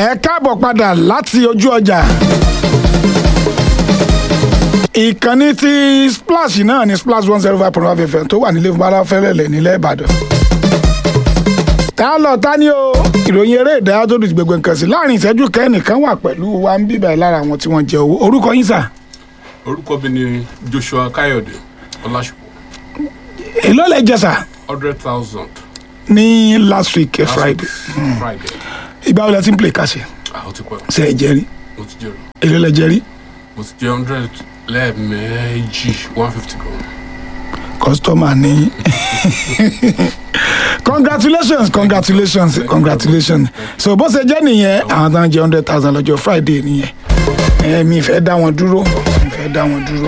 ẹ káàbọ̀ padà láti ojú ọjà ìkànnì tí splash náà ní splash one zero five point one fm tó wà nílé fúnbára fẹ́lẹ́lẹ̀ nílẹ̀ ìbàdàn tá a lọ tá ní o ìròyìn eré ìdárayá tó dùn gbogbo nǹkan sí láàrin ìṣẹ́jú kẹ́nìkan wà pẹ̀lú wa ń bíbẹ̀ lára àwọn tí wọ́n jẹ owó orúkọ yín sà orúkọ mi ni joshua káyọ̀dé ọlásùpọ̀ èló lẹ jẹ sà hundred thousand ní last week eh, friday friday ìgbà wo lẹ ti ń play kàṣẹ àwọn ti pẹ́ ṣe ẹ jẹ rí mo ti jẹ́ èló lẹ jẹ rí mo ti jẹ́ hundred lẹ́ẹ̀mejì one fifty kan customer ní congratulations congratulations congratulations so bó ṣe jẹ́ nìyẹn àwọn tó ń jẹ hundred thousand lọ́jọ́ friday nìyẹn ẹ mi fẹ́ dá wọn dúró mi fẹ́ dá wọn dúró.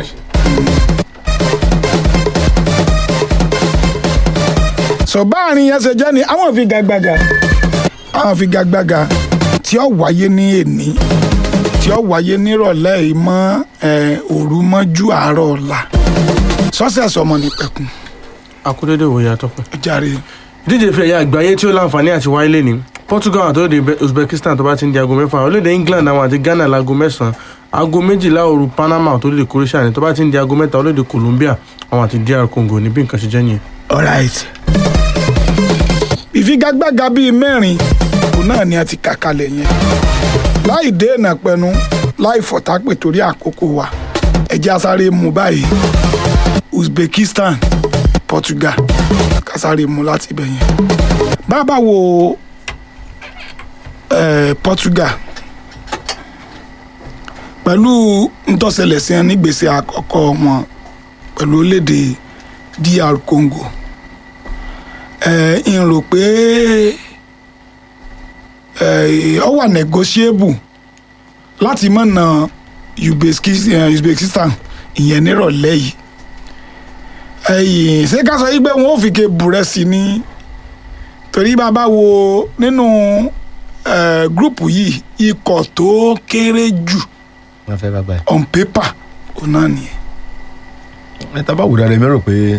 so báàrin yẹn ṣe jẹ́ ni àwọn ìfigagbága àwọn ìfigagbága tí ó wáyé ní èní tí ó wáyé nírọ̀lẹ́ yìí mọ́ ẹ̀, òru mọ́jú àárọ̀ ọ̀la sọ́sẹ̀sì ọmọ nípẹ̀kun akúndédé òye àtọpẹ. ó jàre ìdíje ìfẹ́ ẹ̀yà àgbáyé tí ó láǹfààní àti wáyé lé ní portugal àti orílẹ̀-èdè uzbekistan tó bá ti ń di aago mẹ́fà orílẹ̀-èdè england àwọn àti ghana láago mẹ́sàn-án aago méjìlá òru panama àti orílẹ̀-èdè croatia ní tó bá ti ń di aago mẹ́ta orílẹ̀-èdè colombia àwọn àti dr congo ní bí nǹkan ṣe jẹ́ nìyẹn. alright ìfigagbága bíi mẹ́rin òun náà ni a ti kà kalẹ̀ yẹn láì dènà pẹnu láì fọ̀tápè torí àkókò wa ẹ̀jẹ̀ asáré mu báyìí uzbekistan portugal kásáré mu láti ibẹ̀ yẹn bàbá wo eh, portugal pẹ̀lú ntọ́sẹ̀lẹ̀ sí ẹni gbèsè àkọ́kọ́ wọn pẹ̀lú orílẹ̀-èdè dr congo ẹ n rò pé ẹ ọ wà negotiable láti mọ̀ na Uzbekis- eh, uzbekistan ìyẹn nírọ̀lẹ́ yìí ẹyìn ṣé ká sọ yí pé wọn ò fi ké burẹ́ sí i ní torí bàbá wo nínú eh, gúrùpù yìí ikọ̀ tó kéré jù wọn fẹ́ bá gbà on paper òun náà nìyẹn. ẹ tá a bá wù dáadáa mi rò pé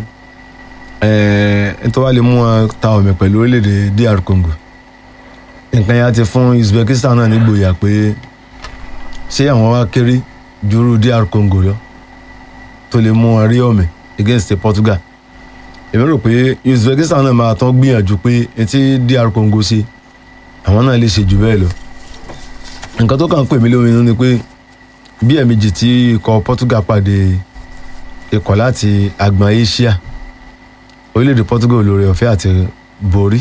ẹ ẹ tó wá lè mú wọn ta ọmọ pẹ̀lú orílẹ̀-èdè dr congo nǹkan yẹn á ti fún uzbekistan náà nígboyà pé ṣé àwọn wá kéré jùrú dr congo lọ tó lè mú wọn rí ọmọ against portugal èmi rò pé uzbekistan náà máa tán gbìyànjú pé etí dr congo ṣe àwọn náà lè ṣe jù bẹ́ẹ̀ lọ nǹkan tó kàn ń pè mí lóminú ni pé bí ẹ̀ẹ̀mejì tí ikọ̀ portugal pàdé ikọ̀ láti agbọn asia orílẹ̀-èdè portugal lórí ọ̀fẹ́ àti borí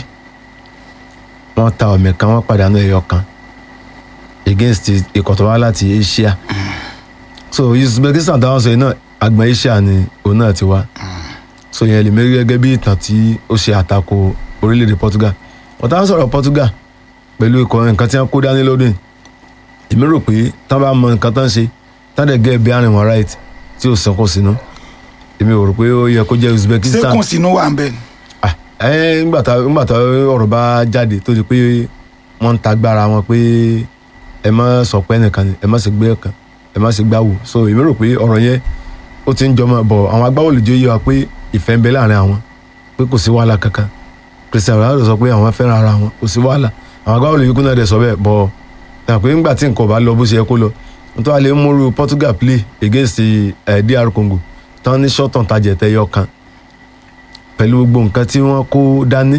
wọ́n ta ọ̀mẹ̀ kan wọ́n pàdánù ẹ̀yọ kan against ikọ̀ tó wá láti asia so uzbekistan táwọn sọ yìí náà agbọn asia ni òun náà ti wá so yẹn lè mérí gẹ́gẹ́ bí ìtàn tí ó ṣe àtakò orílẹ̀-èdè portugal wọ́n táwọn sọ̀rọ̀ portugal pẹ̀lú ikọ̀ nǹkan tí wọ́n kó dání lọ́dún yìí èmi rò pé tán bá mọ nǹkan tán ṣe tán dẹ̀ gẹ́ bí àrùn wọn right tí ò sẹ́kùn sínú èmi ò rò pé ó yẹ kó jẹ́ uzbekistan sẹ́kùn sínú wà ń bẹ̀ ni. ah ẹ ńgbà tá ńgbà tá ọ̀rọ̀ bá jáde tó di pé wọ́n ń tagbára wọn pé ẹ má sọ pé ẹnìkan ni ẹ má sì gbé ẹ̀kan ẹ má sì gbáwò so èmi rò pé ọ̀rọ̀ yẹn ó ti ń jọmọ bọ̀ àwọn agbábọ́ọ̀lù jẹ́ yé wa pé ìfẹ́ ń bẹ láàrin àwọn pé kò sí wàhálà kankan Cristiano Ronaldo sọ pé àwọn fẹ́ràn ara wọn kò sí wàhálà àwọn agbábọ́ọ̀lù yìí kú náà dẹ̀ sọ bẹ́ẹ̀ bọ̀ ẹ̀ pé ńgbà tí nǹkan ò bá lọ bó ṣe yẹ kó lọ nítorí wàá lè múru Portugal play against eh, DR Congo tán ní short-on target ẹyọ kan pẹ̀lú gbogbo nǹkan tí wọ́n kó dání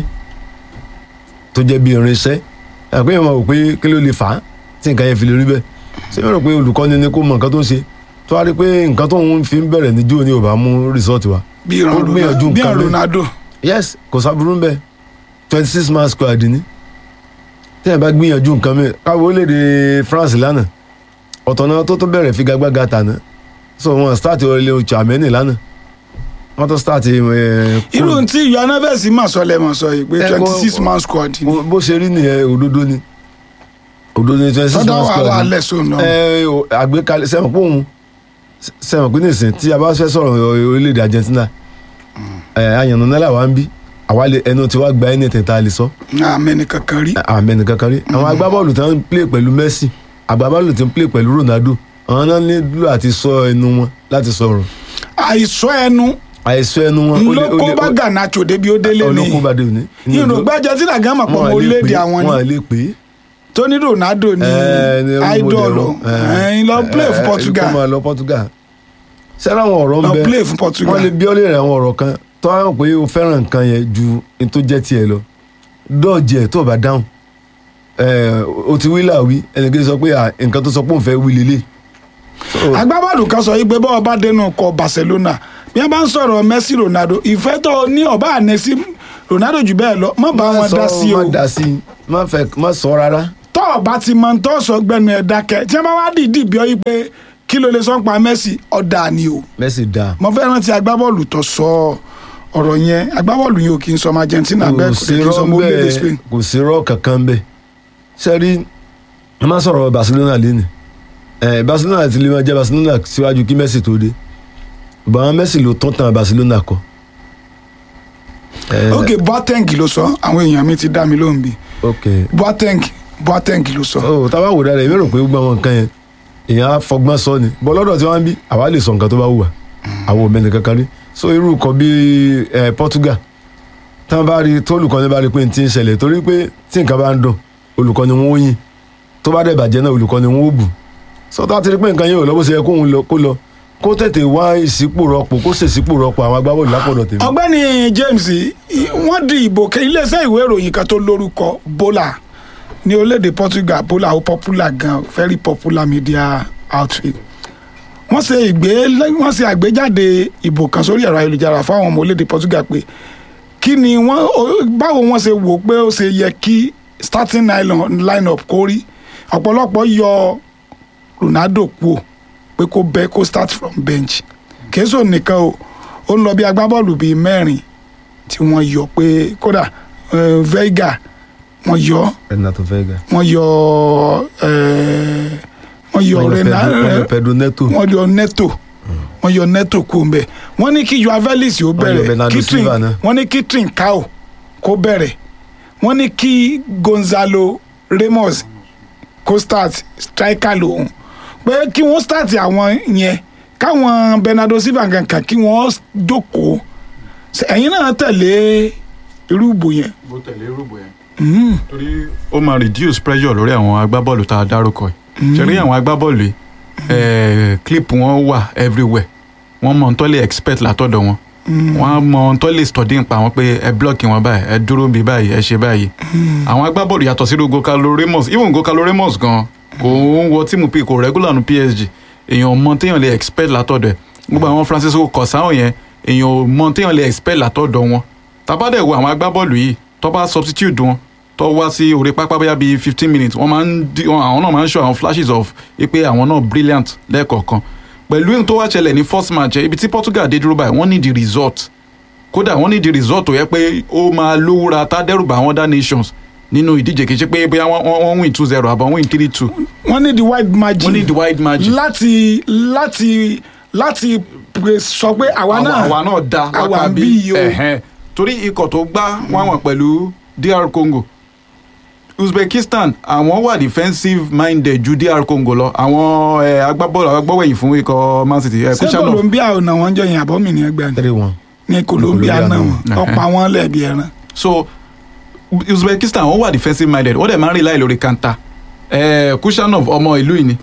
tó jẹ́ bí irinṣẹ́ àpé yẹn máa wò pé kí ló lè fà á tí nǹkan yẹn fi lè rí bẹ́ẹ̀ ṣé mi rò pé olùkọ́ni ni kó mọ nǹkan tó ń ṣe tó wá rí pé nǹkan tó ń fi ń bẹ̀rẹ̀ ní jóò ní ò bá mú result wa bí ìran ó gbìyànjú Ronaldo bí nǹkan ìran mi. Ronaldo yes kò sábúrú ń bẹ twenty six man squad ni téèyàn bá gbìyànjú nǹkan mi káwọ orílẹ̀-èdè France lánàá ọ̀tọ̀ náà tó tó bẹ̀rẹ̀ figagbága tàná so wọn start ọ̀rẹ́lẹ̀ oṣù àmẹ́nì lánàá wọ́n tó start eh, irú tí ìyá anábẹ́sì mà sọ lẹ́mọ̀ sọ yìí pé Ẹ, twenty kò- six man squad ni bó bó ṣe rí nìyẹn òdodo ni òdodo ni twenty six sọdọ man wà squad wà ni. lẹ́sọ̀ náà ẹ o, àgbékalẹ̀ sẹ́wọ̀n pé òun sẹ́wọ̀n pé nìsín tí a bá fẹ́ sọ̀rọ̀ orílẹ̀-èdè Argentina ẹ àyànnà náírà wa ń bí àwa lè ẹnu tí wàá gba ẹni tẹ̀ta lè sọ àmẹ́ni kankan rí àmì ẹnìkan kan rí àwọn agbábọ́ọ̀lù tí wọ́n ń play pẹ̀lú Messi agbábọ́ọ̀lù tí ń play pẹ̀lú Ronaldo àwọn náà nílò àti sọ ẹnu wọn láti sọ̀rọ̀ àìsọ ẹnu àìsọ ẹnu wọn ó lè- ó ńlọkọ lè- bá Garnacho débi ó délé ni olókùn bá dé òní. ìrògbà Argentina gan mọ̀ pọ̀ mọ́ Wọn à lè orílẹ̀-èdè pè é, àwọn wọn à ni lè pè é tó ní Ronaldo ní ẹ, ní role idol model, o ẹ, ẹ̀yin lọ play ẹ, fún ẹ, Portugal kó máa lọ Portugal sẹ́rà àwọn ọ̀rọ̀ ń lọ bẹ play fún Portugal wọ́n lè bí ọ́ lè rẹ̀ àwọn ọ̀rọ̀ kan tó hàn pé o fẹ́ràn nǹkan yẹn ju n tó jẹ́ tiẹ̀ lọ dọ́ọ̀jì ẹ̀ tó o bá dáhùn ẹ̀ o ti wí là wí ẹnìkan sọ pé à, nǹkan tó sọ pé òun fẹ́ wí lélẹ̀ So, agbábọ́ọ̀lù kan sọ yìí pé bọ́ọ̀ bá dénú kọ Barcelona bí wọ́n bá ń sọ̀rọ̀ Messi Ronaldo ìfẹ́ tó ní ọba àná sí Ronaldo jù bẹ́ẹ̀ lọ má bá wọn má dá sọ- sí o má dá sí má fẹ́ má sọ rárá tọ́ ọba ti mọ tó sọ gbẹnu ẹ̀ dákẹ́ tí wọ́n bá wá dìídì bí ọ yìí pé kí ló lè sọ pa Messi ọ̀dà ni o Messi dáa mo fẹ́ rántí agbábọ́ọ̀lù tó sọ ọ̀rọ̀ yẹn agbábọ́ọ̀lù yìí ò kì í sọ ọmọ Argentina bẹ́ẹ̀ kò sí dé kì í sọ ọmọ rọ́ orílẹ̀-èdè bẹ́ẹ̀ Spain kò sí rọ́ kankan bẹ́ẹ̀ sẹ́rí ẹ má sọ̀rọ̀ Barcelona lẹ́nu ẹ̀ Barcelona ti lè máa jẹ́ Barcelona síwájú kí Messi tó dé bàbá Messi ló tán tán Barcelona kọ. Ẹ, ok Boateng ló sọ àwọn èèyàn mi ti dá mi lóhùn bí ok Boateng Boateng ló sọ ó tábà wò dáadáa èmi rò pé gbogbo àwọn nǹkan yẹn èèyàn á fọgbọ́n sọ ni bọ́ lọ́dọ̀ tí wọ́n ń bí àwa lè sọ nǹkan tó bá wù wá àwọn ò mẹ́ni kankan rí so irú kan bíi ẹ Portugal tí wọ́n bá rí tó olùkọ́ni bá rí pé n ti ń ṣẹlẹ̀ torí pé tí nǹkan bá ń dùn olùkọ́ni wọn ó yìn tó bá dẹ̀ bàjẹ́ náà olùkọ́ni wọn ó bù so tá a ti rí pé nǹkan yẹn ò lọ bó ṣe yẹ kóun lọ kó lọ kó tètè wá ìsípò rọpò kó ṣèṣípò rọpò àwọn agbábọ́ọ̀lù lápọ̀dọ̀ tèmi. ọ̀gbẹ́ni James i- wọ́n di ìbò kẹ iléeṣẹ́ ìwé ìròyìn kan tó lórúkọ Bola ní orílẹ̀-èdè Portugal Bola ó popular gan very popular media outfit wọ́n ṣe ìgbé wọ́n ṣe àgbéjáde ìbò kan sórí ẹ̀rọ ayélujára fáwọn ọmọ orílẹ̀-èdè Portugal pé kí ni wọ́n o- báwo wọ́n ṣe wò pé ó ṣe yẹ kí starting line- line-up kó rí ọ̀pọ̀lọpọ̀ yọ Ronaldo kúò pé kó bẹ́ kó start from bench kèésò nìkan o ó ń lọ bí agbábọ́ọ̀lù bíi mẹ́rin tí wọ́n yọ pé kódà eh, Veiga wọ́n yọ Renato Veiga wọ́n yọ eh, wọ́n yọ wọ́n yọ Rena- Pedro- wọ́n yọ Pedro Neto wọ́n yọ Neto wọ́n yọ Neto kú ń bẹ̀ wọ́n ní kí Joao Felix ó yọ bẹ̀rẹ̀ Bernardo Kitrin Silva náà. wọ́n ní kí Trincao kó bẹ̀rẹ̀ wọ́n ní kí Gonzalo Ramos kó start striker lòun pé kí wọ́n start àwọn yẹn káwọn Bernardo Silva kankan kí wọ́n jókòó Ṣé ẹ̀yin náà tẹ̀lé irú ìbò yẹn. bó tẹ̀lé rúbọ yẹn. Mm. torí ó máa reduce pressure lórí àwọn agbábọ́ọ̀lù tá a dárúkọ yìí ṣe rí àwọn agbábọ́ọ̀lù yìí eh, clip wọn wà everywhere wọ́n mọ ohun tó lè expect látọ̀dọ̀ wọn wọ́n á mọ ohun tó lè study nípa wọn pé ẹ block wọn báyìí ẹ dúró bí báyìí ẹ ṣe báyìí àwọn agbábọ́ọ̀lù yàtọ̀ sí Gonzalo Ramos even Gonzalo Ramos gan kò ń wọ tíìmù p kò regular nu PSG èèyàn mọ téèyàn lè expect látọ̀dọ̀ ẹ̀ gbogbo àwọn Francisco Kọ̀sáhùn yẹn èèyàn mọ téèyàn lè expect látọ̀dọ̀ wọn tabadẹ wo àwọn agbábọ́ọ̀lù yìí tó bá substitute wọn tó wá sí orí pápá bóyá bíi fifteen minutes wọ́n máa ń di wọn- àwọn náà máa ń show àwọn flashes of pé àwọn náà brilliant lẹ́ẹ̀kọ̀ọ̀kan pẹ̀lú ohun tó wá ṣẹlẹ̀ ní first match ẹ̀, ibi tí Portugal dé dúró báyìí wọ́n ní the result kódà wọ́n ní the result tó yẹ pé ó máa lówúra tá dẹ́rùbà àwọn other nations nínú ìdíje kì í ṣe pé bóyá wọ́n- wọ́n wọ́n win two zero àbọ̀ win three two wọ́n ní the wide margin wọ́n ní the wide margin láti láti láti pè- sọ pé àwa náà àwa náà da àwa lápá ń bí bí yìí o. ẹ̀hẹ́n. torí ikọ̀ tó gbá wọn wọn pẹ̀lú DR Congo Uzbekistan àwọn wà defensive minded ju DR Congo lọ àwọn eh, agbábọ́ọ̀lù agbábọ́wẹ̀yìn fún ikọ̀ Man City eh, ṣé Christian of Colombia ò nà wọ́n jọ yẹn àbọ̀mì ní ẹgbẹ́ ni three one ní Colombia Colombia náà náà. wọ́n Ẹ̀hẹ́. ọ̀pọ̀ àwọn lẹ́ẹ̀bi ẹran. so Uzbekistan wọ́n wà defensive minded wọ́n dẹ̀ máa ń rely lórí kanta eh, Kushanov ọmọ ìlú yìí ni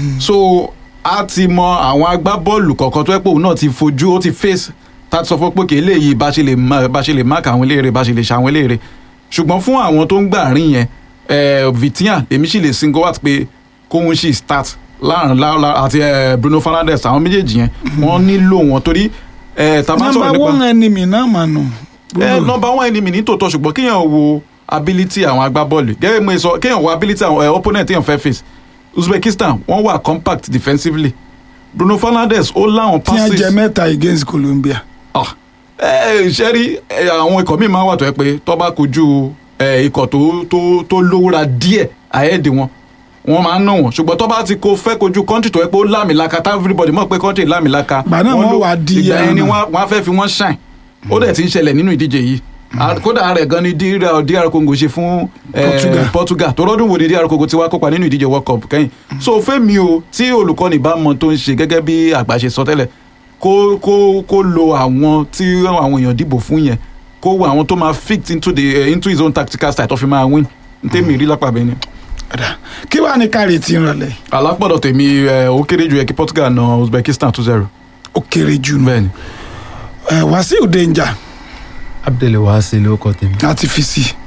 so a ti mọ àwọn agbábọ́ọ̀lù kọ̀ọ̀kan tó yẹ pé òun náà ti fojú ó ti face tá a ti sọ fún pé kì í léyìí bá ṣe lè má- bá ṣe lè mark àwọn eléèrè bá ṣe lè ṣe àwọn eléèrè ṣùgbọ́n fún àwọn tó ń gbà rìn yẹn eh, Vitinha èmi sì lè single out pé kóhun sì start láàrin láàrin àti eh, Bruno Fernandes àwọn méjèèjì yẹn wọ́n nílò wọn torí eh, tá a máa ń sọ̀rọ̀ number nípa one enemy náà mà nù. ẹ nọmba one enemy ní tòótọ́ ṣùgbọ́n kéèyàn wo ability àwọn agbábọ́ọ̀lù gẹ́gẹ́ bí mo sọ kéèyàn wo ability àwọn eh, opponent téèyàn fẹ́ face Uzbekistan wọ́n wà compact defensively Bruno Fernandes ó láwọn tí wọ́n jẹ passes mẹ́ta against Colombia. Ah, ẹ ṣe rí ẹ, àwọn ikọ̀ míì máa wà tó yẹ pé tó bá kojú ẹ, ikọ̀ tó tó tó lówóra díẹ̀ àyẹ̀dì wọn wọ́n máa ń ná wọn ṣùgbọ́n tó bá ti ko fẹ́ kojú country tó yẹ pé ó lámìlaka tá everybody mọ̀ pé country lámìlaka Ìgbà náà wọ́n ló- wá di ìgbà yẹn ni ẹran. wọ́n wọ́n á fẹ́ fi wọ́n shine ó dẹ̀ ti ń ṣẹlẹ̀ nínú ìdíje yìí À- kódà rẹ̀ gan ni DR DR Congo ṣe fún eh, Portugal. Portugal tó rọ́dún wo ni DR Congo ti wá kópa nínú ìdíje World Cup kẹ́yìn so fẹ́mi o tí olùkọ́ni bá mọ tó ń ṣe gẹ́gẹ́ bí àgbà ṣe sọ tẹ́lẹ̀ kó kó kó lo àwọn tí àwọn èèyàn dìbò fún yẹn kó wo àwọn tó máa fit into the eh, into his own tactical style tó fi máa win ntẹ́mi rí lápá bẹ́ẹ̀ ni. Ọ̀dà. kí wàá ní kárí tí ń rọlẹ̀ alápọ̀dọ̀ tèmi ẹ, ó kéré ju ẹ kí Portugal na Uzbekistan two zero ó kéré jù nù bẹ́ẹ̀ ni ẹ Wàsíù Danger abdul wahasi ló kọ tèmi. láti fi sí i.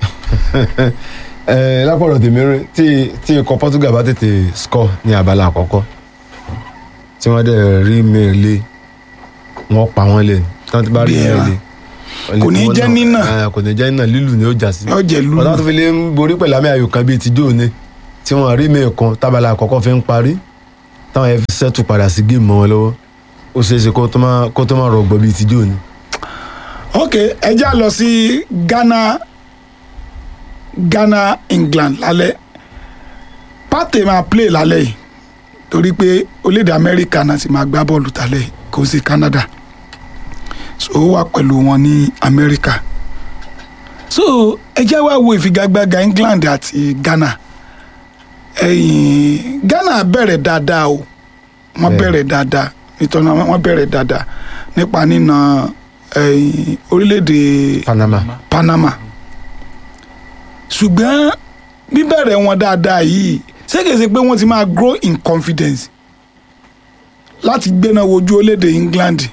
ẹ lápọ̀rọ̀ tèmi rí tí tí ikọ̀ Portugal bá tètè score ní abala àkọ́kọ́ tí wọ́n dẹ̀ rí mẹ́ẹ̀lẹ́ wọ́n pa wọ́n lẹ̀ tí wọ́n ti bá rí Bí ẹran. mẹ́ẹ̀lẹ́. Kò ní jẹ́ nínà. kò ní jẹ́ nínà lílù ni ó jà sí. Yóò jẹ́ lúlù. ọ̀tá tó fi lè ń borí pẹ̀lú àmì ayò kan bíi tijó ni tí wọ́n rí mẹ́ẹ̀ kan tábàlà àkọ́kọ́ fi ń parí táwọn ẹ̀ fi sẹ́tù padà sí géèmù mọ́ wọn lọ́wọ́ ó ṣeé ṣe kó tó má- kó tó má rọgbọ bíi tijó ni. ok ẹ já lọ sí Ghana Ghana England lálẹ́ pàtẹ máa play lálẹ́ yìí torí pé orílẹ̀-èdè Amẹ́ríkà náà sì máa gbá bọ́ọ̀lù tálẹ̀ yìí kò sí Canada so ó wà pẹ̀lú wọn ní Amẹ́ríkà so ẹ jẹ́ wá wo ìfigagbága England àti Ghana ẹ̀yìn Ghana bẹ̀rẹ̀ dáadáa o wọ́n Bẹ́ẹ̀. bẹ̀rẹ̀ dáadáa nítorí wọ́n bẹ̀rẹ̀ dáadáa nípa nínà ẹ̀yìn orílẹ̀-èdè Panama. Panama ṣùgbọ́n bíbẹ̀rẹ̀ wọn dáadáa yìí ṣé kìí ṣe pé wọ́n ti máa grow in confidence láti gbéná wojú orílẹ̀-èdè England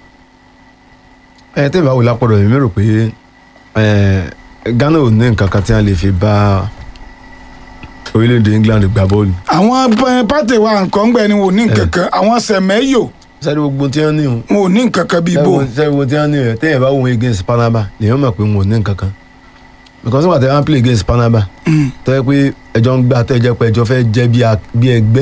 ẹ tẹ́ ìbá wò lápọ̀dọ̀ mi rò pé ẹ, Ghana ò ní nǹkan kan tí wọ́n lè fi bá orílẹ̀-èdè England gbá bọ́ọ̀lù. àwọn pẹ- pàtẹ wa nǹkan gbẹ ni wọn ò ní nǹkan kan àwọn sẹmẹyò sáré gbogbo tí wọ́n ní o wọn ò ní nǹkan kan bíi bò sáré gbogbo tí wọ́n ní o tẹ́yìn bá wọn against Panama lèyàn mọ̀ pé wọn ò ní nǹkan kan because nígbà tí wọ́n play against Panama Mm. tó yẹ pé ẹjọ́ ń gbà tó yẹ pé ẹjọ́ fẹ́ jẹ́ bí a- bí ẹgbẹ́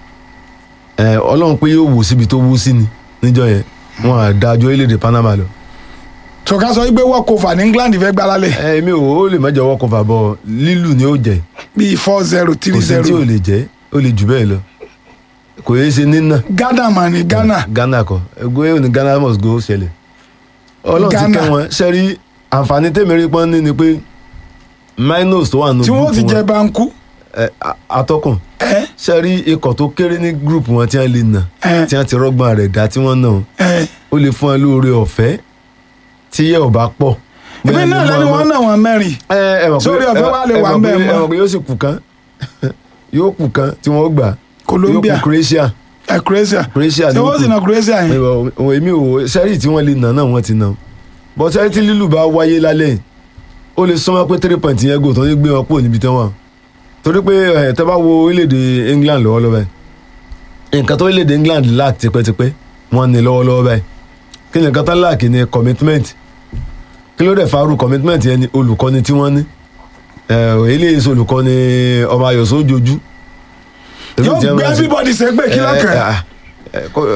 ẹ, Ọlọ́run pé yóò wò síbi tó wú sí ni níjọ́ yẹn wọn à dájọ́ orílẹ̀-èdè Panama lọ tọ́ka sọ wípé work over ní England fẹ́ gbá lálẹ́ ẹ èmi ò ó lè mẹ́jọ wọ́kọ̀ fàbọ̀ lílù ni ó jẹ́ bíi four zero kò three sí tí ò zero lè jẹ́ ó lè jù bẹ́ẹ̀ lọ kò yé ṣe nínà Ghana mà ní Ghana Ghana kọ ẹgbẹ́ òní Ghana must go ṣẹlẹ̀ ọlọ́run ti Ghana. kẹ́ wọn ṣẹ́rí àǹfààní tèmírí pọ́n ní ni pé minus tó wà nù tí wọ́n ti group jẹ wọn banku ẹ, a- atọ́kùn ẹ ṣẹ́rí ikọ̀ tó kéré ní group wọn tí wọ́n lè nà ẹ tí wọ́n ti rọ́gbọ́n rẹ̀ dá tí wọ́n nà ẹ ó lè fún ẹ lóore ọ̀fẹ́ tí yẹ ò bá pọ̀ ìbí náà lẹ́nu wọn náà wọn mẹ́rin ẹ ẹ mọ̀ pé Sórí ọ̀fẹ́ ẹ- wa lè ẹ wà mọ̀ ń bẹ̀ pé- ẹ mọ́. mọ̀ pé yóò sì kù kan yóò kù kan tí wọ́n gbà Colombia yóò kù Croatia ẹ Croatia Croatia ṣé ni ó wọ́n sì kù. na Croatia yẹn Ìwọ- ìwọ- èmi ò sẹ́rí tí wọ́n lè nà náà wọ́n ti nà bọ́ sẹ́rí tí lílù bá wáyé lálẹ́ yìí, ó lè sọ́mọ́ pé three point yẹn gò tó ní gbé wọn kúrò níbi tí wọ́n wà torí pé ẹ̀ tẹ́ bá wo orílẹ̀-èdè England lọ́wọ́lọ́wọ́ báyìí nǹkan tó orílẹ̀-èdè England lack tipẹ́tipẹ́ wọ́n ní lọ́wọ́lọ́wọ́ báyìí kí ni nǹkan tán lack ni commitment kí ló dẹ̀ faru commitment yẹn ni olùkọ́ni tí wọ́n ní ẹ̀ eléyìí sọ olùkọ́ni ọmọ ayọ̀ sójoojú yóò gbé everybody sẹ́gbẹ̀ kí lọ́kàn ẹ, ẹ, ẹ, kó-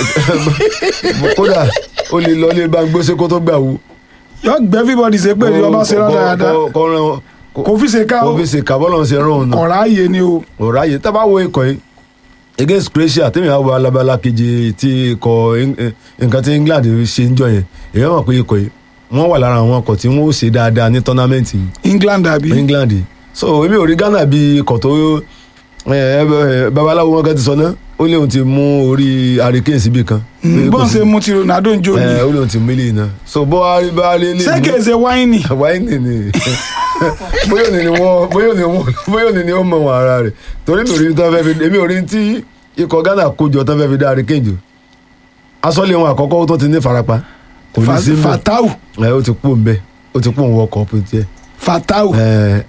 ẹ, kódà ó lè lọ lé bá gbósé kó tó gbà wú. yóò gbé everybody sẹ́gbẹ̀ ní ọba ṣe rán dáadáa kó rán kò fi ṣe ká o kó fi ṣe kábọ́lọ̀ ṣe rán òun náà. ọ̀rá yé ni o ọ̀rá yìí tá bá wo ikọ̀ yìí against Croatia tèmi àwọn alábala kejì tí ikọ̀ Eng- eh, nǹkan tí England ṣe ń jọ yẹn èèyàn mọ̀ pé ikọ̀ yìí wọ́n wà lára àwọn ọkọ̀ tí wọ́n ó ṣe dáadáa ní tọ́námẹ́ǹtì yìí England àbí England yìí. so èmi ò rí Ghana bí ikọ̀ tó ẹ, ẹ, ẹ, babaláwo wọn kan ti sọ náà ó léun ti mú orí hurricane síbì kan. Pé kò bọ́n sí- ṣe mú ti Ronaldo ń jó ni ẹ, ó léun ti mú ilé iná so bó wá rí bá rí lè ṣégeṣe wáìnì wáìnì ni bóyá òní ni wọ́n bóyá òní wọ́n bóyá òní ni ó mọ wọn ara rẹ̀ torí mi ò rí tán fẹ́ fi èmi ò rí tí ikọ̀ Ghana kójọ tán fẹ́ fi dá hurricane jù asọ́lé wọn àkọ́kọ́ tó ti ní farapa kò ní sí mbẹ́ Fatau ẹ ó ti kú mbẹ́ ó ti kú òun wọkọ̀ ọ̀pọ̀ tiẹ̀ Fatau ẹ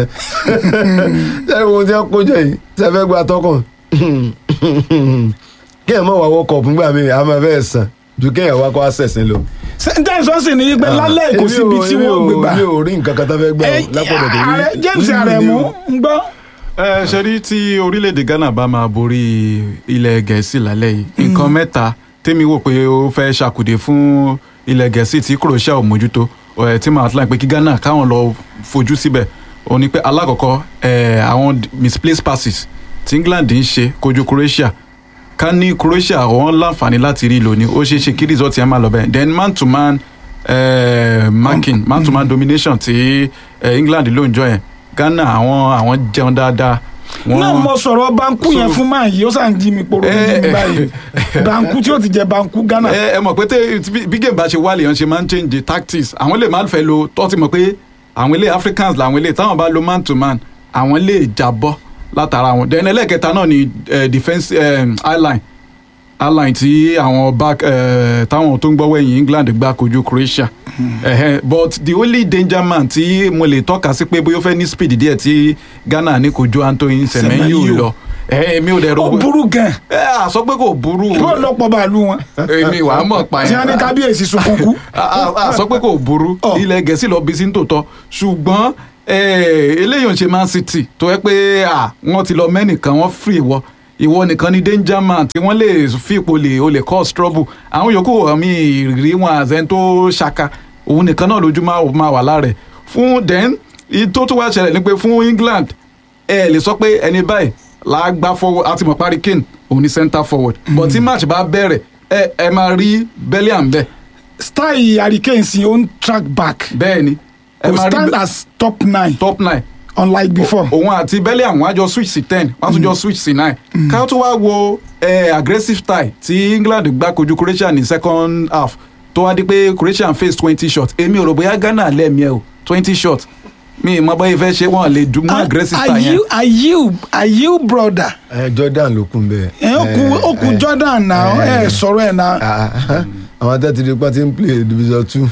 ṣe ohun tí wọn kó jẹ yìí ṣe fẹ́ gba tọkàn kí ẹ mọ wà wọ kọọpù nígbà míì a máa fẹ́ sàn ju kí ẹ wá kó àṣẹsìn lọ. sentence wọn sì ní pé lálẹ́ kò Èmi síbi ò- tí èmi wọ́n ò- gbé gbà mi ò rí nǹkan kan tó fẹ́ gbà Ẹ, lápọ̀dọ̀ tó ààrẹ rí James lílù ni Aremu o. ń gbọ́ ẹ ṣe rí tí orílẹ̀-èdè Ghana bá máa borí ilẹ̀ Gẹ̀ẹ́sì lálẹ́ yìí nǹkan mẹ́ta tèmi wò pé ó fẹ́ ṣàkùdé fún ilẹ̀ Gẹ̀ẹ́sì tí Croatia ò mójútó ẹ̀ tí màá tún láì pé kí Ghana káwọn lọ fojú síbẹ̀ ó ní pé alákọ̀ọ́kọ́ ẹ̀ àwọn misplaced passes tí England ń ṣe kojú Croatia ká ní Croatia wọn láǹfààní láti rí lónìí ó ṣeé ṣe kí result yẹn máa lọ bẹ́ẹ̀ then man to man eh, marking man to man domination tí eh, England ló ń jọ yẹn Ghana àwọn àwọn jẹun dáadáa. Wọ́n- náà mo sọ̀rọ̀ banku yẹn So- fún máa yìí ó sàn jí mi poro ní Eh, jí mi eh, báyìí banku tí ó ti jẹ banku Ghana ẹ ẹ mọ̀ pé tẹ bí- bí game bá ṣe wálé yẹn ṣe máa ń change the tactics àwọn lè má fẹ́ lo tó ti mọ̀ pé àwọn ilé Africans làwọn ilé táwọn bá lo man to man àwọn lè jábọ́ látara wọn then ẹlẹ́ẹ̀kẹta náà ni eh, defence um, highline highline tí àwọn back eh, táwọn tó ń gbọ́wọ́ ẹ̀yìn England gbá kojú Croatia Ẹhẹ́, but the only danger man tí mo lè tọ́ka sí pé bóyá ó fẹ́ ní speed díẹ̀ tí Ghana ní kojú Antoine Semenyo Semenyo. lọ ẹ mi ò dẹ̀ ó ro burú gan ẹ à sọ pé kò burú kí wọ́n lọ́pọ̀ bàálù wọn èmi wàá mọ̀ pa tí wọ́n ní kábíyèsí sunkún kú. a a- a sọ pé kò burú Ọ. ilẹ̀ gẹ̀ẹ́sì lọ bí sí ní tòótọ́ ṣùgbọ́n eh, eléyìí ò ń ṣe Man City tó yẹ pé à, wọ́n ti lọ mẹ́nìkan wọ́n free ìwọ ìwọ nìkan ni danger man tí wọ́n lè fi ipò lè o lè cause trouble àwọn yòókù àmì ìrírí wọn àzẹ́n tó ṣaka òun nìkan náà lójú máa máa wà lára ẹ̀ fún then ìyí tó tún wá ṣẹlẹ̀ ni pé fún England ẹ lè sọ pé ẹni báyìí là á gbá forward àti mọ̀ parí Kane òun ni center forward but tí match bá bẹ̀rẹ̀ ẹ ẹ máa rí Bellingham bẹ́ẹ̀ style hurricane sí ó ń track back bẹ́ẹ̀ ni ẹ kò máa stand rí as top nine top nine unlike before. òun àti Bellingham wọ́n á jọ switch sí ten wọ́n á tún jọ switch sí nine ká tó wá wo eh, aggressive style tí England gbá kojú Croatia ní second half tó wá di pé Croatia face twenty shots èmi ò rò bóyá Ghana lẹ́ẹ̀mí ẹ̀ o twenty shots mi ì mọ bóyá ìfẹ́ ṣe wọ́n lè dùn mọ́ aggressive are style yẹn you are you are you brother. ẹ Jordan ló kún bẹ́ẹ̀. ẹ ó kú ó kú ẹ, Jordan náà ẹ, ẹ sọ̀rọ̀ ẹ̀ náà. ah, àwọn tẹ́tí di pa ti ń play division two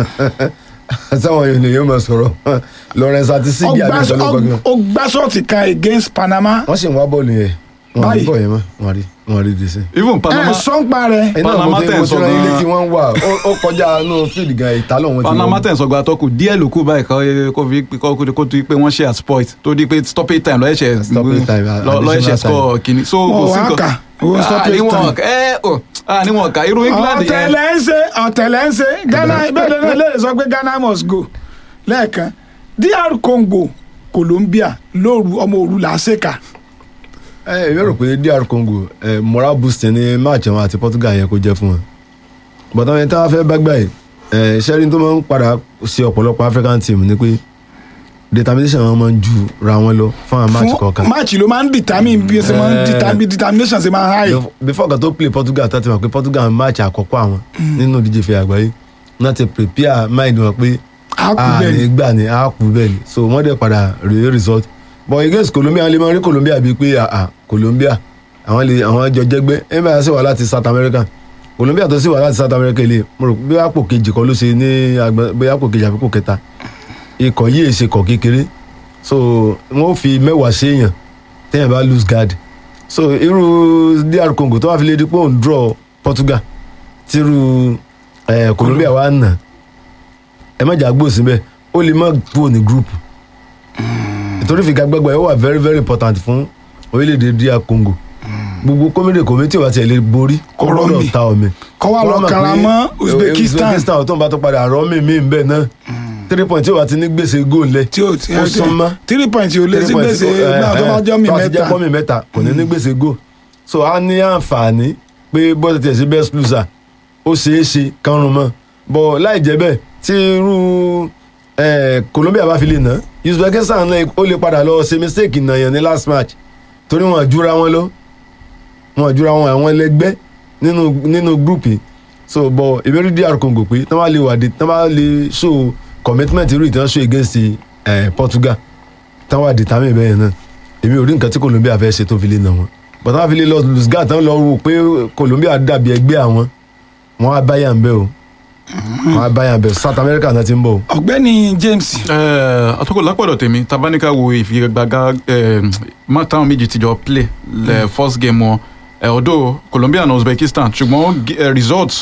sáwọn èèyàn yóò máa sọ̀rọ̀ Lawrence àti Sigi àbí ìsọ̀lẹ̀ kọ̀ọ̀kan ó gbá ṣọ́ọ̀tì kan against Panama. wọ́n sì ń wá bọ́ọ̀lù yẹn wọ́n rí Báyìí. bọ́ọ̀ yẹn mọ́ wọ́n rí wọ́n rí dèsè. even ẹ Panama sọ́npa rẹ̀ iná Panama mo ti tẹ̀ mo ń ti sọ rán ilé gan-an. tí wọ́n ń wà ó- ó kọjá inú field gan ìta lọ́wọ́ ti Panama wọ́n. tẹ̀ ń sọgbà àtọ́kù díẹ̀ ló kù báyìí kọ́ kó fi kó kó kó tó di pé wọ́n ṣe exploit tó di pé stoppage time lọ́yẹ̀ṣẹ̀ Stoppage time, lọ́yẹ̀ṣẹ̀ additional score kìíní so Wọ́n kò sí wá nǹkan kà, owó stoppage níwọ̀n time. ẹ ò níwọ̀n ká irú England yẹn ọ̀tẹ̀lẹ̀ ń ṣe ọ̀tẹ̀lẹ̀ ń ṣe Ghana ìbéèrè náà lè sọ pé Ghana must go lẹ́ẹ̀kan DR Congo Colombia lóru ọmọ òru làásèkà ẹ èmi rò pé DR Congo ẹ moral boost ní match wọn àti Portugal yẹn kó jẹ́ fún wọn bọ̀dọ̀ yẹn tá a fẹ́ bá gbà yìí ẹ sẹ́rin tó máa ń padà sí ọ̀pọ̀lọpọ̀ African team ni pé determination wọn máa ń ju ra wọn lọ fún àwọn match kọ̀ọ̀kan máàcì ló máa ń determine bí ṣe máa ń Eh. determine determination ṣe máa ń high Bef- before kan tó play Portugal tó ti mọ̀ pé Portugal match àkọ́kọ́ àwọn nínú ìdíje ìfẹ́ àgbáyé náà ti prepare mind wọn pé á kú a bẹ́ẹ̀ ní ni gbà ní a kú bẹ́ẹ̀ ni so wọ́n dẹ̀ padà rí result but against Colombia lè máa rí Colombia bíi pé ah Colombia àwọn lè àwọn jọ jẹgbẹ́ ẹ bá sì wà láti South America Colombia tó sì wà láti South America lè mo rò bí àpò kejì kan ló ṣe ní agbọn bí àpò kejì àbíkò kẹta ikọ̀ yìí ṣe kọ̀ kékeré so wọ́n fi mẹ́wàá ṣèyàn téèyàn bá lose guard so irú DR Congo tó wà fi lè di pé òun draw Portugal tírú eh, Colombia wà nà ẹ má jà gbó síbẹ̀ ó lè má kúrò ní group ìtorí ìfigagbágba ẹ wà very very important fún orílẹ̀-èdè DR Congo gbogbo kọ́mídé kọ́mítì wa tiẹ̀ lè borí kó Kó rọ́mì. gbọ́dọ̀ ta omi Kó wá lọ Wọ́n mọ̀ kara pé, mọ́ eh, Uzbekistan. Uzbekistan tó ń bá tó padà rọ́mì mí ń bẹ̀ náà three point tí o bá ti ní gbèsè góòlù lẹ̀ tí o ti ó súnmọ́ three points yóò lé sí three points, gbèsè eh, náà tó bá eh, jọ́ mi tó bá ti jẹ́ mẹ́ta pọ́mì mẹ́ta kò ní ní gbèsè góòlù so a ní àǹfààní pé bọ́ọ̀tì tiẹ̀ sí best loser ó ṣeé ṣe kánrun mọ́ bọ̀ láì jẹ́ bẹ́ẹ̀ tí irú eh, Colombia bá fi lè ná Uzbekistan náà ó lè padà lọ ṣe mistake nàyàn ní last match torí wọn àjúra wọn lọ wọn àjúra wọn àwọn ẹlẹgbẹ́ nínú nínú group yìí so bọ̀ ìbéèrè DR Congo pé tí wọ́n bá lè wà dé tí wọ́n bá lè show commitment irú ìtàn show against eh, Portugal tí wọ́n wà determine bẹ́ẹ̀ náà èmi ò rí nǹkan tí Colombia fẹ́ ṣe tó fi lè nà wọ́n bọ̀dá wọn fi lè lọ lùsgà tán lọ rò pé Colombia dàbí ẹgbẹ́ àwọn wọn á báyà ń bẹ́ o wọn á báyà ń bẹ́ o South America náà ti ń bọ̀ o. ọ̀gbẹ́ni James àtọ́kọ̀ lápọ̀dọ̀ tèmi tabanika wo ìfigagbága má táwọn méjì ti jọ play lẹ first game wọn eh, ọ̀dọ̀ Colombia na Uzbekistan ṣùgbọ́n eh, result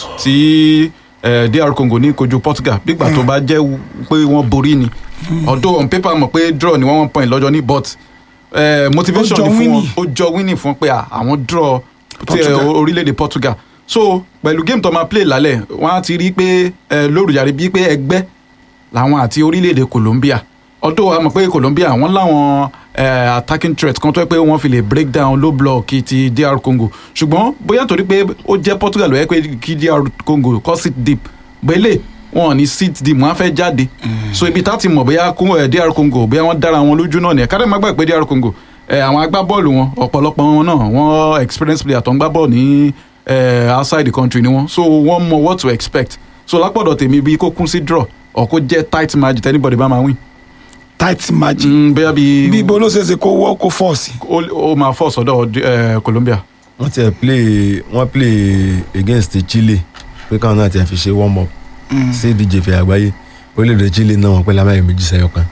tí eh, DR Congo ní kojú Portugal bígbà tó bá jẹ́ pé wọ́n borí ni ọ̀dọ̀ on paper mọ̀ pé draw ni one one point lọ́jọ́ ní but eh, motivation Ó jọ ni fún wọn winning. ó jọ winning fún pé ah, àwọn draw ti, eh, Portugal. orílẹ̀-èdè Portugal so pẹ̀lú game tó máa play lálẹ́ wọ́n á ti rí pé eh, lórúyàrí bíi pé ẹgbẹ́ làwọn àti orílẹ̀-èdè Colombia ọdún a mọ̀ pé Colombia wọ́n láwọn eh, attacking threat kan tó yẹ pé wọ́n fi lè break down low block ti DR Congo ṣùgbọ́n bóyá torí pé ó jẹ́ Portugal ló yẹ pé kí DR Congo kọ́ sit deep bẹ́lẹ̀ wọn ò ní sit deep wọ́n á fẹ́ jáde so ibi tá ti mọ̀ bóyá Congo- eh, DR Congo bóyá wọ́n dára wọn lójú náà nìyẹn kárí má gbàgbé DR Congo eh, àwọn agbábọ́ọ̀lù wọn ọ̀pọ̀lọpọ̀ wọn náà wọ́n experience player tó ń gbá bọ́ọ̀lù ní eh, outside the country ni wọ́n so wọ́n mọ what to expect so lápọ̀dọ̀ tèmi bí kó kún sí draw or kó jẹ́ tight match tẹ́nibọ̀dì bá máa win. tight margin Mm, bóyá bí bí ibo ló ṣe é ṣe kó wọ́ kó fọ́ sí. ó ó máa fọ́ sọ́dọ̀ eh, Colombia wọ́n ti play wọ́n play against Chile pé káwọn náà ti fi ṣe warm up sí ìdíje ìfẹ́ àgbáyé orílẹ̀-èdè Chile náà wọ́n pẹ́ lámàyè méjì sẹ́yọ kan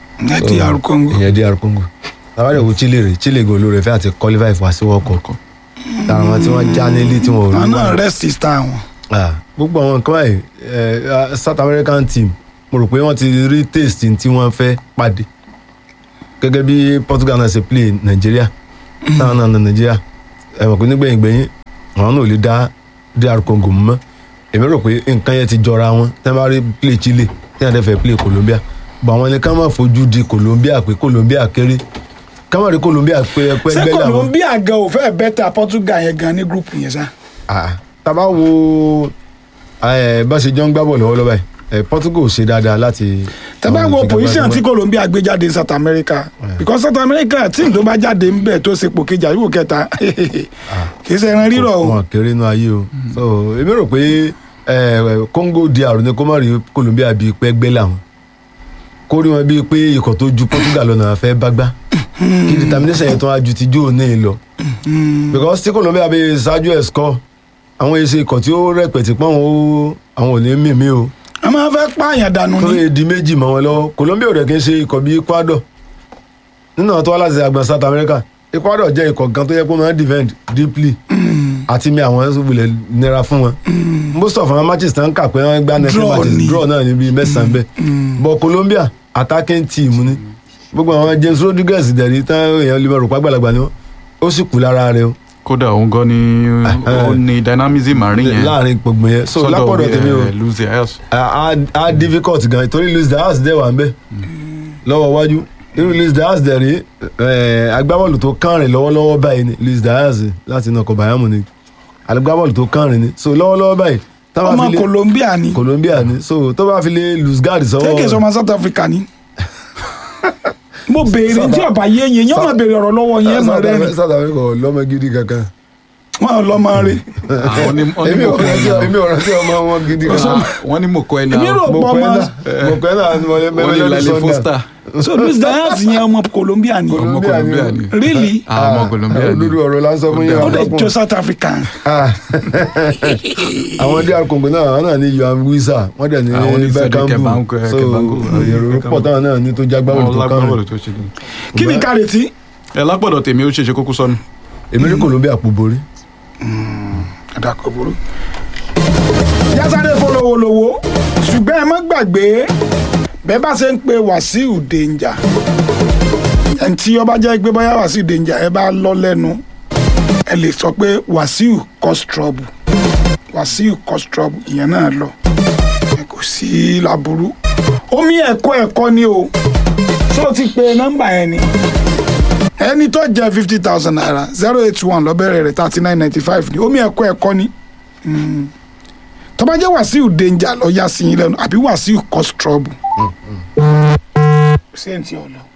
ẹ di àrùn Congo. ìyẹn DR Congo tábàdàn wo Chile rè Chile gan olóore fẹ́ àti qualify fún àṣìwọ́ ọkọ̀ tààrà wọn tí wọ́n já nílé tí wọ́n ò àwọn rí náà wọn. rest star wọn. Ah, gbogbo àwọn nǹkan báyìí eh, South American team mo rò pé wọ́n ti rí taste tí wọ́n fẹ́ pàdé gẹ́gẹ́ bí Portugal náà ṣe play Nàìjíríà táwọn náà na Nàìjíríà ẹ mọ̀ pé nígbẹ̀yìn gbẹ̀yìn àwọn náà ò lè dá DR Congo mú mọ́ èmi rò pé nǹkan yẹn ti jọra wọn tẹ́ bá rí play Chile tí wọ́n dẹ̀ fẹ́ play Colombia bọ̀ àwọn ni ká má fojú di Colombia pé Colombia kéré ká má rí Colombia pé ẹpẹ́ ṣé gbẹ́ làwọn. Colombia gan ò fẹ́ bẹ́tà Portugal yẹn gan ní gúrùpù yẹn sá. Ah, tá bá wo eh, bá ṣe jọ ń gbá bọ̀ lọ́wọ́lọ́wọ́ báyìí eh, Portugal ò ṣe dáadáa láti. tẹ́ bá àwọn wo ìfigagbága position wọn. tí Colombia gbé jáde ní South America because South America tíìmù tó bá jáde ń bẹ̀ tó ṣe pò kejì àyíwò kẹta kì í ṣe ẹran rírọ̀ o. wọn kéré inú ayé o so èmi rò pé eh, Congo DR ní kó má rí Colombia bíi pé gbé làwọn kó rí wọn bíi pé ikọ̀ tó ju Portugal lọ́nà fẹ́ bá gbá kí determination yẹn tó wá ju ti jó ní lọ because tí Colombia bí ṣáájú ẹ̀ score àwọn èsì ikọ̀ tí ó rẹpẹ̀tì pọ́n o àwọn ò ní mímí o a máa fẹ́ pààyàn dànù tó ni. lè di méjì mọ́ wọn lọ́wọ́ Colombia ò rẹ̀ kí n ṣe ikọ̀ bíi Ecuador nínú àwọn tó wá láti àgbọn South America Ecuador jẹ́ ikọ̀ kan tó yẹ kó máa ń defend deeply àti mi àwọn wulẹ̀ nira fún wọn most of àwọn matches tán kà pé wọ́n gbá next Draw matches ni. draw náà níbi mẹ́sàn-án bẹ́ẹ̀ but Colombia attacking team ni gbogbo àwọn James Rodriguez dẹ̀rí tán èèyàn lè máa rò pàgbàlagbà ni wọ́n ó sì kú lára rẹ̀ o kódà òun gan ni ó ní dynamism àárín yẹn láàrin gbogbo yẹn so sọ́dọ̀, lápọ̀dọ̀ tèmi o eh, Luis Diaz a a difficult gan torí Luis Diaz dẹ̀ wà ń bẹ̀ lọ́wọ́ wájú irú Luis Diaz dẹ̀ rí eh, agbábọ́ọ̀lù tó kànrin lọ́wọ́lọ́wọ́ báyìí ni Luis Diaz láti inú ọkọ̀ Bayern Munich agbábọ́ọ̀lù tó kànrin ni so lọ́wọ́lọ́wọ́ báyìí tá bá ọmọ fi lé Colombia ni Colombia ni so tó bá fi lé Luis Gard sọ́wọ́ kéèké sọmọ South Africa ni. mo béèrè tí ọba yé yẹn yẹn máa béèrè ọ̀rọ̀ lọ́wọ́ yẹn mọ̀ South rẹ ni Africa- South Africa ò lọ́mọ gidi kankan wọn lọ máa rí. àwọn ní wọ́n ní èmi ò mọ̀kọ́ rántí ẹni èmi ò rántí ọmọ wọn gidi kankan wọ́n ní mọ̀kọ́ ẹni èmi rò pọ̀ mọ̀kọ́ ọmọ ẹ̀ náà mọ̀kọ́ ẹ̀ náà ni wọ́n lé wọ́n ní Lale Foster so Luis Diaz yẹn ọmọ Colombia ni ọmọ Colombia ni Colombia o. ni really àwọn ọmọ Colombia ni olórí ọ̀rọ̀ la ń sọ fún yín ó lè àwọn jọ South African. Ah. àwọn DR Congo náà àwọn náà ní Yohan Wissa wọ́n dẹ̀ ní Àwọn ní Frederick Bekambu Kebangu- so Kebangu. èrò pọ̀ táwọn náà ní tó jágbáwò Àwọn tó kàn lágbábọ́ọ̀lù tó ṣe ni. kí ni ká retí. ẹ lápọ̀dọ̀ tèmi ó ṣeéṣe kókó sọnù èmi rí Colombia pò borí àdàkọ̀ burú. yásáré fọlọ́wọ́lọ́wọ́ ṣùgbọ́n ẹ má gbàgbé bẹ́ẹ̀ bá ṣe ń pe Wàsíù Danger ẹni tí ọba jẹ́ pé bóyá Wàsíù Danger ẹ bá lọ lẹ́nu ẹ lè sọ pé Wàsíù cause trouble Wàsíù cause trouble ìyẹn náà lọ ẹ kò sí láburú omi ẹ̀kọ́ ẹ̀kọ́ ni o ṣó o ti pe nọ́mbà yẹn ni ẹni tó jẹ fifty thousand naira zero eight one lọ́bẹ̀rẹ̀ rẹ̀ thirty nine ninety five ni omi ẹ̀kọ́ ẹ̀kọ́ ni Mm. tó bá jẹ́ Wàsíù Danger lọ yá sí yín lẹ́nu àbí Wàsíù cause trouble. ṣé n ti ọ lọ.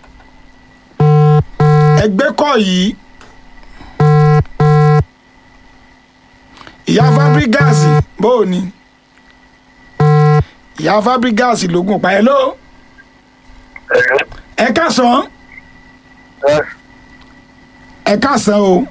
ẹgbẹ́ kọ́ yìí ìyá Fabregas bó o ní ìyá Fabregas lógún pa ẹ ló ẹ káàsán ẹ káàsán o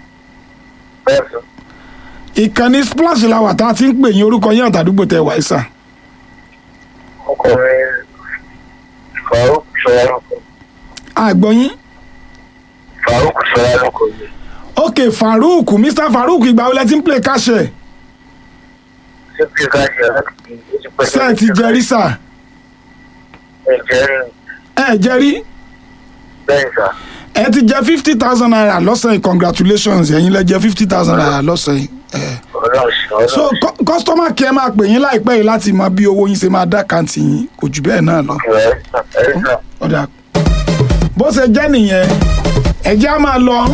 ìkànnì splash la wà tá a ti ń pè yín orúkọ yín àtàdúgbò tẹ wàá sà ọkùnrin Farouk Sọlálùkọ àgbọ̀yìn Farouk Sọlálùkọ ni ok Farouk Mr Farouk ìgbà wo lẹ ti ń play káṣẹ ṣé kí ká ṣe láti ojú pẹ̀lú ṣe ẹ ti jẹrí sà ẹ̀jẹ̀ rí ẹ jẹrí bẹ́ẹ̀ sà ẹ ti jẹ fifty thousand naira lọ́sàn yìí congratulations ẹ̀yin lẹ jẹ fifty thousand naira lọ́sàn yìí. Eh. ọlọ́run ṣe so ọlọ́run cu- customer care máa pè yín láìpẹ́ yìí láti mọ bí owó yín ṣe máa dá kàǹtì yín kò jù bẹ́ẹ̀ náà lọ. ṣe ẹ̀ sà ẹ̀ sà ọ̀dà bó ṣe jẹ́ nìyẹn ẹ̀jẹ̀ á máa lọ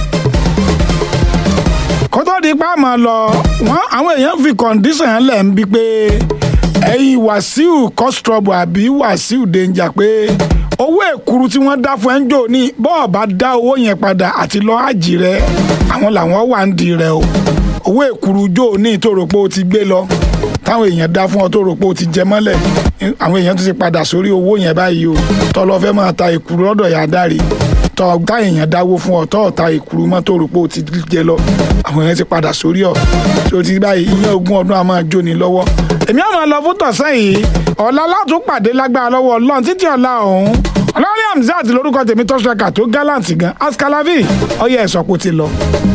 kó tó di pa máa lọ wọ́n àwọn èèyàn fi condition yẹn lẹ̀ ń bí pé ẹ̀yin Wàsíù cause trouble àbí Wàsíù Danger pé owó èkuru tí wọ́n dá fún ẹ̀ ń jò ní bọ́ọ̀ bá dá owó yẹn padà àti lọ àjì rẹ àwọn làwọn wà ń di rẹ o owó èkuru jò ní ìtòrò pé o ti gbé lọ táwọn èèyàn dá fún ọ tó rò pé o ti jẹ mọ́lẹ̀ àwọn èèyàn tún ti padà sórí owó yẹn báyìí o tọ́ lọ fẹ́ máa ta ìkúrú lọ́dọ̀ yà dárí tọ́ tá èèyàn dáwó fún ọ tọ́ ta ìkúrú mọ́ tó rò pé o ti jẹ lọ àwọn èèyàn ti padà sórí ọ tó ti báyìí ìyẹn ogún ọdún a máa jóni lọ́wọ́ èmi àwọn máa lọ fún tọ̀sán yìí ọ̀la látún pàdé lágbára lọ́wọ́ ọlọ́run títí ọ̀la ọ̀hún ọlọ́run hamzat lórúkọ tèmi tọ́sọ̀kà tó gallant gan askalavi ọyẹ ẹ̀sọ́ kò ti lọ.